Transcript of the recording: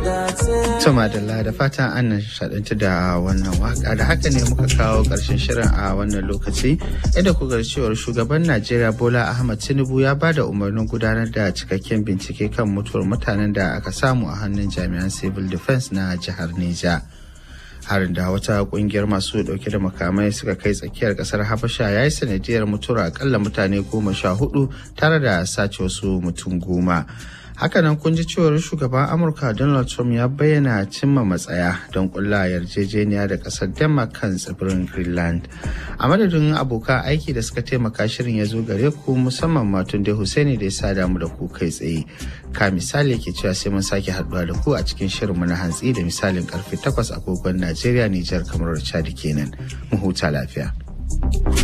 Tuma da da fatan an nishaɗantu da wannan waka da haka ne muka kawo ƙarshen shirin a wannan lokaci inda kuka cewar shugaban Najeriya Bola Ahmad Tinubu ya ba da umarnin gudanar da cikakken bincike kan mutuwar mutanen da aka samu a hannun jami'an civil defense na jihar Neja. harin da wata kungiyar masu dauke da makamai suka kai tsakiyar kasar habasha ya yi sanadiyar mutuwar akalla mutane goma sha hudu tare da sace wasu mutum goma hakanan kun ji cewar shugaban amurka donald trump ya bayyana cimma matsaya don kulla yarjejeniya da kasar denmark kan tsibirin greenland a madadin abokan aiki da suka taimaka shirin ya zo gare ku musamman matun da Hussaini da ya sa damu da ku kai tsaye ka misali ke cewa sai mun sake haduwa da ku a cikin shirinmu na hantsi da misalin karfe 8 agogon najeriya nijar kamar chad kenan mu huta lafiya